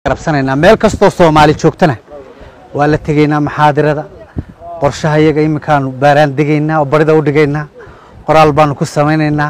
rabsanaynaa meel kastoo soomaali joogtana waa la tegaynaa maxaadirada qorshaha iyaga iminkaanu baaraan degaynaa oo barida u dhigaynaa qoraal baanu ku samaynaynaa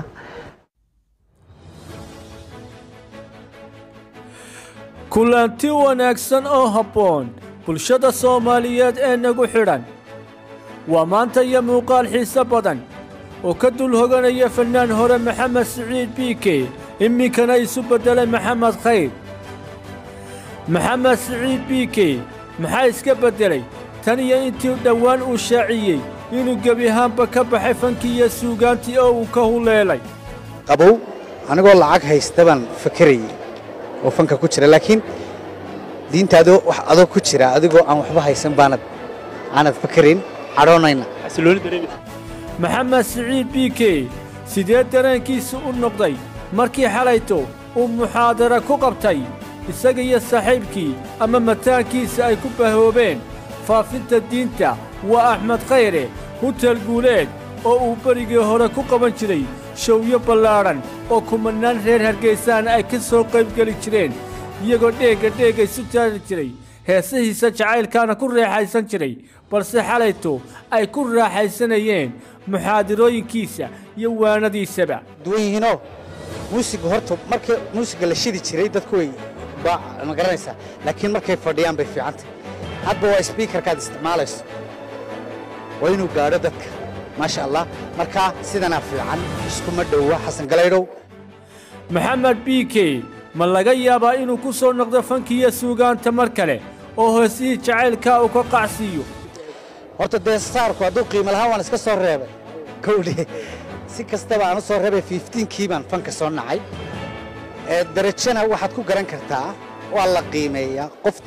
kulanti wanaagsan oo habboon bulshada soomaaliyeed ee nagu xidhan waa maanta iyo muuqaal xiise badan oo ka dul hoganaya fannaan hore maxamed siciid biike iminkana isu beddelay maxamed khayr maxamed siciid biike maxaa iska beddelay tan iyo intii dhowaan uu shaaciyey inuu gebi ahaanba ka baxay fankii iyo suugaantii oo uu ka huleelay qabow anigoo lacag haysta baan fakerayey oo fanka ku jira laakiin diinta adoo wax adoo ku jira adigoo aan waxba haysan baanad aanad fakerayn cadhoonayna maxamed siciid biike sidee dareenkiisu u noqday markii xalayto uu muxaadara ku qabtay isaga iyo saaxiibkii ama mataankiisa ay ku bahoobeen faafinta diinta waa axmed khayre hutel guuleed oo uu berigii hore ku qaban jiray showyo ballaadhan oo kumannaan reer hargaysaana ay ka soo qaybgeli jireen iyagoo dheegga dheegga isu taari jiray heesihiisa jacaylkaana ku raaxaysan jiray balse xalayto ay ku raaxaysanayeen muxaadirooyinkiisa iyo waanadiisaba duwan yihiinoo muusiga horta marka muusiga la shidi jiray dadku way baa ma garanaysaa laakiin markay fadhiyaan bay fiicantay hadba waa sbiikarkaad isticmaalayso waa inuu gaadho dadka maasha allah markaa sidanaa fiican iskuma dhowa xasan galaydhow maxamed biike ma laga yaabaa inuu ku soo noqdo fankiiyo suugaanta mar kale oo hoosihii jacaylkaa uu ka qacsiiyo horta dee saarku hadduu qiimo lahaan waan iska soo reebay kowdhe si kastaba aan u soo reebay fiiftiinkii baan fanka soo nacay ee darajana waxaad ku garan kartaa waa la qiimeeyaa qof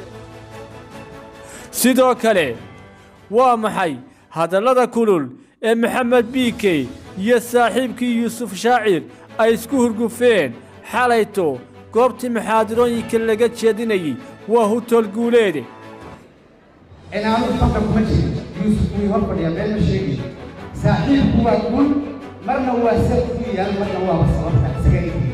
sidoo kale waa maxay hadallada kulul ee maxamed biike iyo saaxiibkii yuusuf shaacir ay isku hurgufeen xalayto goobtii maxaadirooyinka laga jeedinayey waa hutol guuleede inaanu fanka kuma jirin yuusuf wuu hor fadhiyaa meel ma sheegayo saaxiibku waa guul marna waa sad ku yaal marna waaba sababta isaga eegaya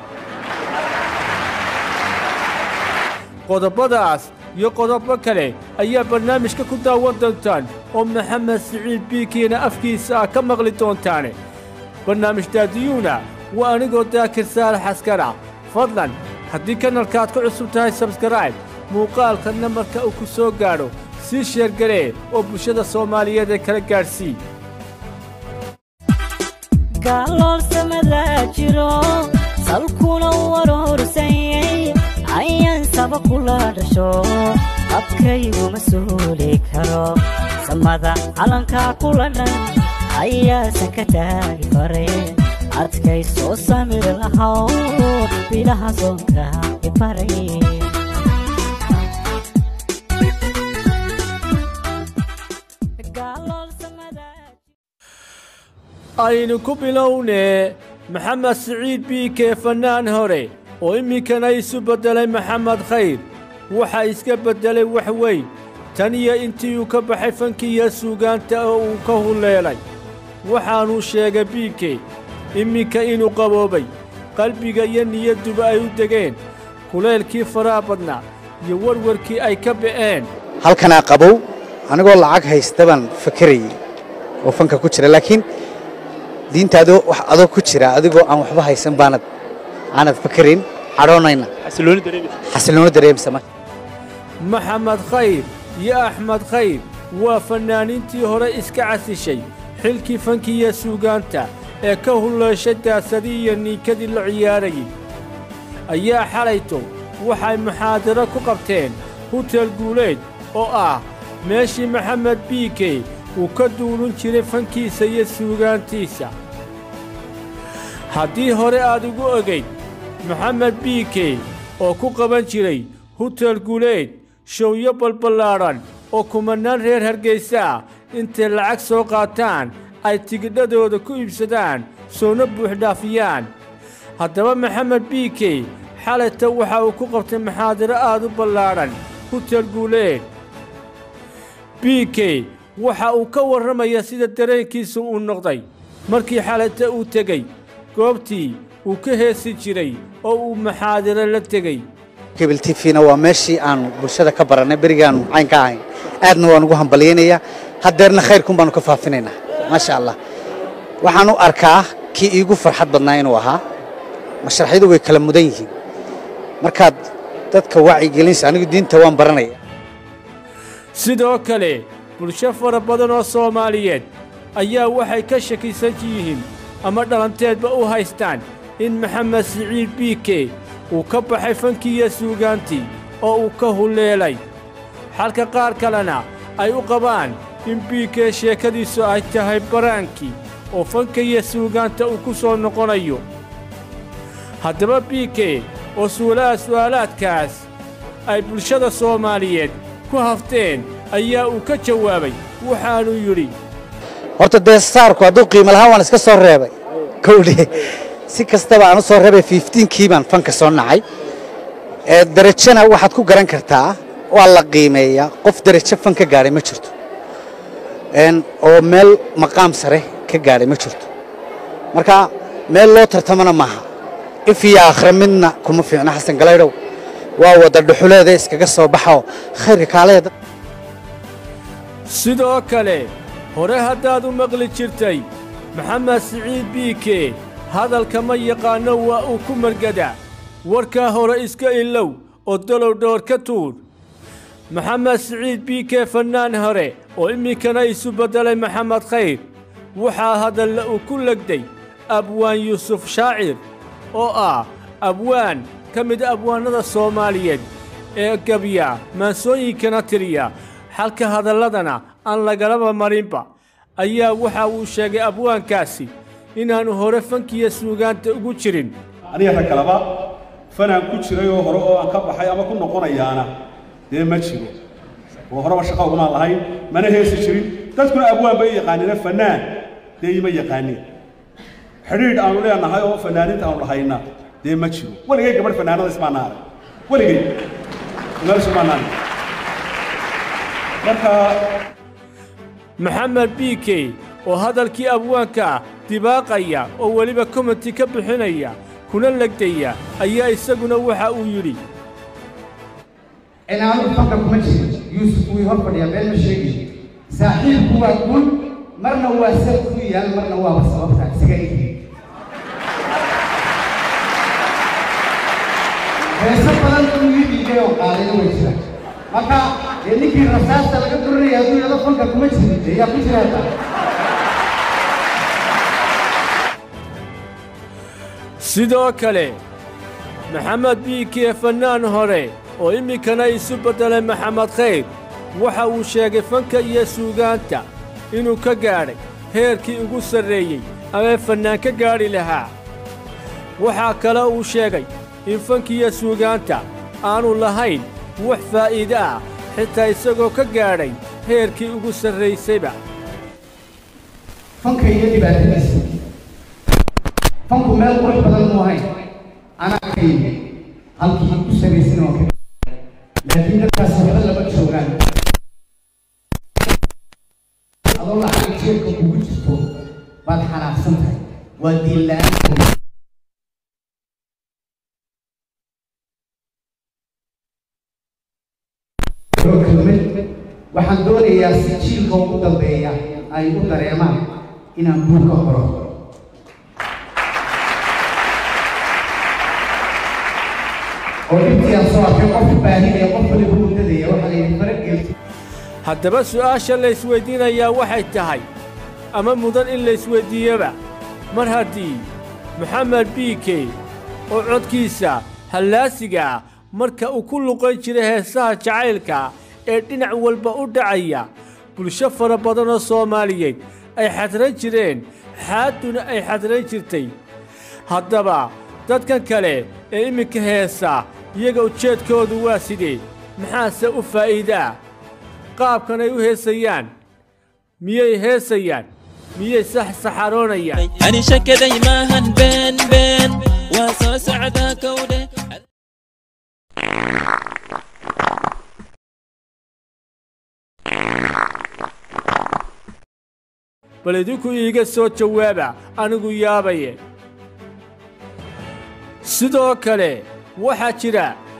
qodobadaas iyo qodobo kale ayaa barnaamijka ku daawan doontaan oo maxamed siciid biikiina afkiisa ah ka maqli doontaane barnaamij daadiyuuna waa anigoo daakir saalax askara fadlan haddii kanalkaaad ku cusub tahay sabskaraib muuqaalka namarka uu ku soo gaadho sii sheergaree oo bulshada soomaaliyeed ee kala gaadhsii gaalloolsamadaa jiro salkuna warhorsanyay ayaan saba kula dhasho abkayguma suuli karo samada calankaa kula dhan ayaasan ka taagi faray adkay soo samir lahaw bilaha soonka ibaray aynu ku bilownee maxamed siciid biike fannaan hore oo iminkana isu beddelay maxamed khayr waxaa iska beddelay wax weyn tan iyo intii uu ka baxay fankiiyo suugaanta oo uu ka huleelay waxaanuu sheegay biike iminka inuu qaboobay qalbiga iyo niyadduba ay u degeen kuleelkii faraha badnaa iyo warwarkii ay ka ba'een halkanaa qabow anigoo lacag haysta baan fakerayey oo fanka ku jira laakiin diinta adoo wax adoo ku jira adigoo aan waxba haysan baanad aanad fakerayn cadhoonayna xasilooni dareemsa marka maxamed khayr iyo axmed khayr waa fannaaniintii hore iska casishay xilkii fankiiyo suugaanta ee ka hulleeshay daasadii iyo niinkadii la ciyaarayey ayaa xalayto waxay muxaadaro ku qabteen hutel guuleed oo ah meeshii maxamed biike uu ka duulun jiray fankiisa iyo suugaantiisa haddii hore aad ugu ogayd maxamed biike oo ku qaban jiray hutel guuleed showyo balballaadhan oo kumannaan reer hargaysa ah intay lacag soo qaataan ay tigidhadooda ku iibsadaan soona buuxdhaafiyaan haddaba maxamed biike xalayta waxa uu ku qabtay maxaadaro aad u ballaadhan hutel guuleed biike waxa uu ka warramaya sida dareenkiisu uu noqday markii xalayta uu tegey goobtii uu ka heesi jiray oo uu maxaadiro la tegey cable t v-na waa meeshii aanu bulshada ka barannay berigaanu cayn ka ahayn aadna waan ugu hambalyaynayaa haddeerna khayrkun baanu ka faafinaynaa maasha allah waxaan u arkaa kii iigu farxad badnaa inuu ahaa mashraxyadu way kala mudan yihiin markaad dadka wacyigelinaysa anigu diinta waan baranaya sidoo kale bulsho fara badan oo soomaaliyeed ayaa waxay ka shakisan yihiin ama dhalanteedba u haystaan in maxamed siciid biike uu ka baxay fankiiyo suugaantii oo uu ka hulleelay xalka qaar kalena ay u qabaan in biike sheekadiisu ay tahay baraankii oo fanka iyo suugaanta uu ku soo noqonayo haddaba biike oo su'aalaha su'aalaadkaas ay bulshada soomaaliyeed ku hafteen ayaa uu ka jawaabay waxaanuu yidhi horta dee saarku hadduu qiimo lahaan waan iska soo reebay kowdhe si kastaba aan u soo reebay fiiftiinkii baan fanka soo nacay ee derajana waxaad ku garan kartaa waa la qiimeeyaa qof derajo fan ka gaadhay ma jirto een oo meel maqaam sare ka gaadhay ma jirto marka meel loo tartamana maaha if iyo aakhira midna kuma fiicna xasan galaydhow waa wada dhuxuleeda iskaga soo baxoo khayrka kaaleeda sidoo kale hore haddaad u maqli jirtay maxamed siciid biike hadalka ma yaqaanno waa uu ku margadaa warkaa hore iska ilow oo dalow dhoor ka tuur maxamed siciid biike fannaan hore oo iminkana isu beddelay maxamed khayr waxaa hadalle uu ku legday abwaan yuusuf shaacir oo ah abwaan ka mid abwaannada soomaaliyeed ee gebya maansooyinkana tiriya xalka hadalladana aan lagalaba marinba ayaa waxa uu sheegay abwaankaasi inaannu hore fankiya suugaanta ugu jirin aniga rag kaleba fanaan ku jiray oo hore oo aan ka baxay ama ku noqonayaana dee ma jiro oo horeba shaqa ugumaan lahayn mana heesi jirin dadkuna abwaan bay yaqaanina fanaan dee ima yaqaanin xidhiidh aanu leenahay oo fanaaninta aanu lahayna dee ma jiro weligay gabadh fanaanada ismaana arag weligay meelsha maanaan marka maxamed biike oo hadalkii abwaanka ah dibaaqaya oo weliba komenti ka bixinaya kuna legdaya ayaa isaguna waxa uu yidhi inaanu fanka kuma jirin yuusuf wii hor fadhiyaa been ma sheegi saaxiibku waa guul marna waa sal ku yaal marna waaba sababta isaga ihi heeso badan uu ii dhiigay oo qaadayna way jira marka dee ninkii rasaasta laga durinaya hadduu yado fanka kuma jirin dee yaa ku jira hadda sidoo kale maxamed biike fannaan hore oo iminkana isu beddelay maxamed khayr waxa uu sheegay fanka iyo suugaanta inuu ka gaadhay heerkii ugu sarreeyey amee fannaan ka gaadhi lahaa waxaa kale uu sheegay in fankiiyo suugaanta aanu lahayn wax faa'iide ah xitaa isagoo ka gaadhay heerkii ugu sarraysayba fanka iyo dhibaatadiisa fanku meel qurux badan muu ahayn anaa ka yimi halkii ku sarraysana waa ka laakiin dadkaas waxba lama joogaan adoo lacag jeebka kugu jirto baad xanaaqsan tahay waa diin la-aan kelmad waxaan doonayaa si jiilka ugu dambeeya ay u dareemaan inaan buurka qoro oo dhibtii aan soo arkay qof baahinaya qof waliba muddadaya waxaa la yidhi faragelti haddaba su'aasha laysweyddiinayaa waxay tahay ama mudan in laysweyddiiyaba mar haddii maxamed biike oo codkiisa hallaasiga ah marka uu ku luqan jiray heesaha jacaylka ee dhinac walba u dhacaya bulsho fara badan oo soomaaliyeed ay xadran jireen xaadduna ay xadran jirtay haddaba dadkan kale ee iminka heesa iyaga ujeedkoodu waa sidee maxaase u faa'iidaa qaabkan ay u heesayaan miyay heesayaan miyay sax saxaroonayaan ani shakaday maahan been been waa soo socdaa kowdhe bal idinku iiga soo jawaaba anigu yaabaye sidoo kale waxaa jira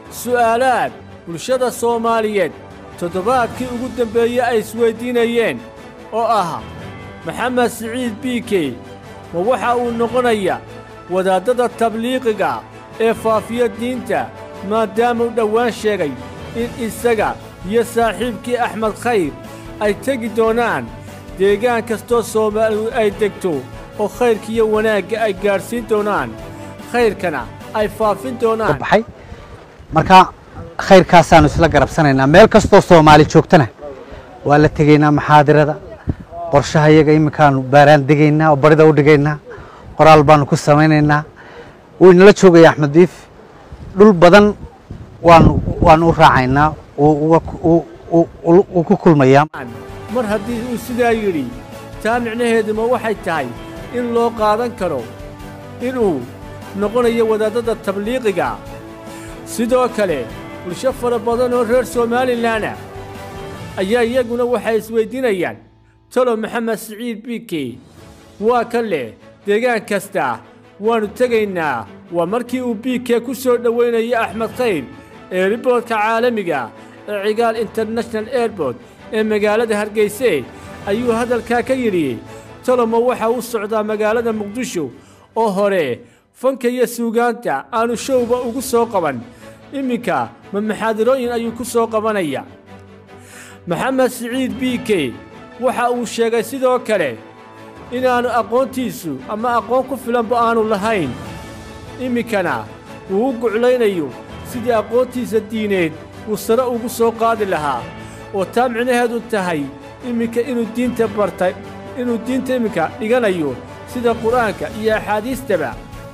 su'aalaad bulshada soomaaliyeed toddobaadkii ugu dambeeyey ay isweyddiinayeen oo ah maxamed siciid biikey ma waxa uu noqonaya wadaaddada tabliiqiga ee faafiya diinta maadaamuu dhowaan sheegay in isaga iyo saaxiibkii axmed khayr ay tegi doonaan deegaan kastoo soomaalidu ay degto oo khayrkiiyo wanaagga ay gaadhsiin doonaan khayrkana ay faafin doonaan baxay marka khayrkaasaanu isla garabsanaynaa meel kastoo soomaali joogtana waa la tegaynaa maxaadirada qorshaha iyaga iminkaanu baaraan degaynaa oo barida u dhigaynaa qoraal baanu ku samaynaynaa wuu inala joogaya axmed diif dhul badan waanu waanu u raacaynaa wuu ku kulmayaa mar haddii uu sidaa yidhi taa micnaheeduma waxay tahay in loo qaadan karo inuu noqonayo wadaaddada tabliiqiga sidoo kale bulsho fara badan oo reer somalilanah ayaa iyaguna waxay isweyddiinayaan talo maxamed siciid biike waa ka leh deegaan kasta waannu tegaynaa waa markii uu biike ku soo dhowaynayay axmed khayr eeriboodka caalamiga ee cigaal international airbort ee magaalada hargeyse ayuu hadalkaa ka yidhi toloma waxa u socdaa magaalada muqdisho oo hore fanka iyo suugaanta aanu showba ugu soo qaban iminka ma maxaadirooyin ayuu ku soo qabanaya maxamed siciid biike waxa uu sheegay sidoo kale inaannu aqoontiisu ama aqoon ku filanba aanu lahayn iminkana uu u guclaynayo sidii aqoontiisa diineed uu sare ugu soo qaadi lahaa oo taa micnaheedu tahay iminka inuu diinta bartay inuu diinta iminka dhiganayo sida qur'aanka iyo axaadiistaba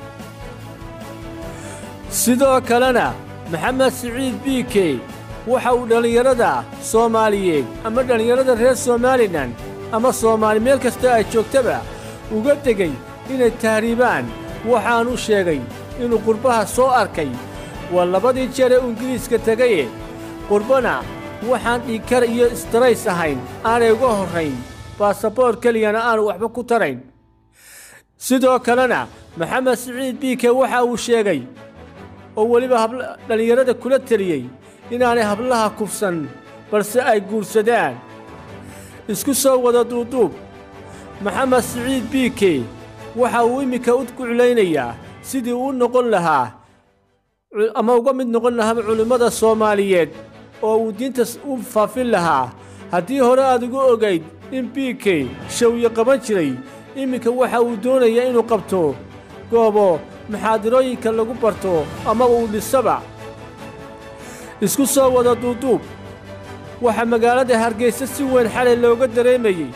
sidoo kalena maxamed siciid biike waxa uu dhallinyarada soomaaliyeed ama dhallinyarada reer somalilan ama soomaali meel kastoo ay joogtaba uga degay inay tahriibaan waxaanu sheegay inuu qurbaha soo arkay waa labadii jeer ee uu ingiriiska tegaye qurbana waxaan dhiigkar iyo istarays ahayn aanay uga horrayn baasaboor keliyana aanu waxba ku tarayn sidoo kalena maxamed siciid biike waxa uu sheegay oo weliba dhallinyarada kula teliyey inaanay hablaha kufsan balse ay guursadaan isku soo wada duuduub maxamed siciid biike waxa uu iminka u guclaynayaa sidii uu noqon lahaa ama uga mid noqon lahaa culimmada soomaaliyeed oo uu diinta u faafin lahaa haddii hore aad ugu ogayd in biike shawyo qaban jiray iminka waxa uu doonayaa inuu qabto goobo maxaadirooyinka lagu barto ama uu dhisaba isku soo wada duuduub waxaa magaalada hargaysa si weyn xalay looga dareemayey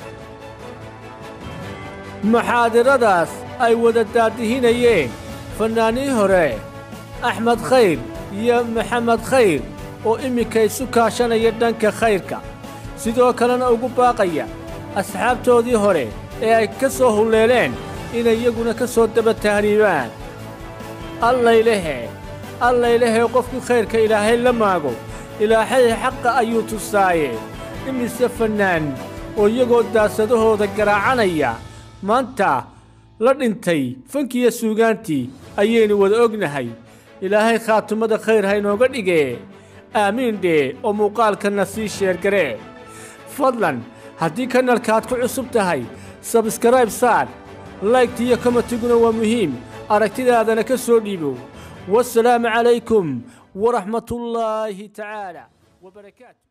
maxaadiradaas ay wada daadihinayeen fannaanii hore axmed khayr iyo maxamed khayr oo iminka isu kaashanaya dhanka khayrka sidoo kalena ugu baaqaya asxaabtoodii hore ee ay ka soo hulleeleen inay iyaguna ka soo daba tahriibaan allaylehe allaylehe qofkii khayrka ilaahay la maago ilaahay xaqa ayuu tusaaye imise fannaan oo iyagoo daasadahooda garaacanaya maanta la dhintay fankiiyo suugaantii ayaynu wada ognahay ilaahay khaatumada khayr ha inooga dhigee aamiin dhee oo muuqaalkanna sii sheergaree fadlan haddii kanalkaad ku cusub tahay sabskrayb saar laygta iyo komatiguna waa muhiim aragtidaadana ka soo dhiibo wasalaamu calaykum waraxmatullaahi tacaala wabarakaatu